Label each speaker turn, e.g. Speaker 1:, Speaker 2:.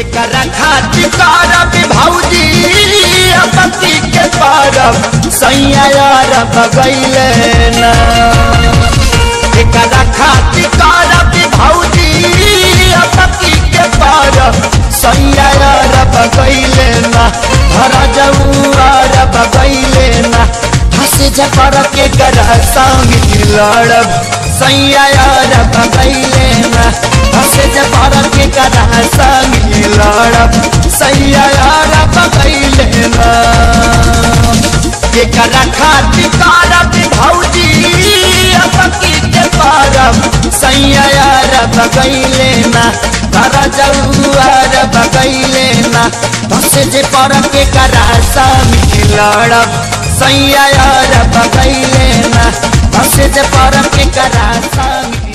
Speaker 1: एकरा खातिर करब भौजी अपती के परब सैया यार बगैले ना एकरा खातिर करब भौजी अपती के परब सैया यार बगैले ना घर जऊआर बगैले ना हंस जपर के कर संग लड़ब सैया यार बगैले ना हंस जपर के कर संग लड़ब सैया यार बगैले ना एकरा खातिर करब भौजी अपकी के परब सैया यार बगैले ना तारा जऊआर बगैले ना धस जे परब के करा संग लड़ब सैया यार बगैले ना धस जे परब के करा संग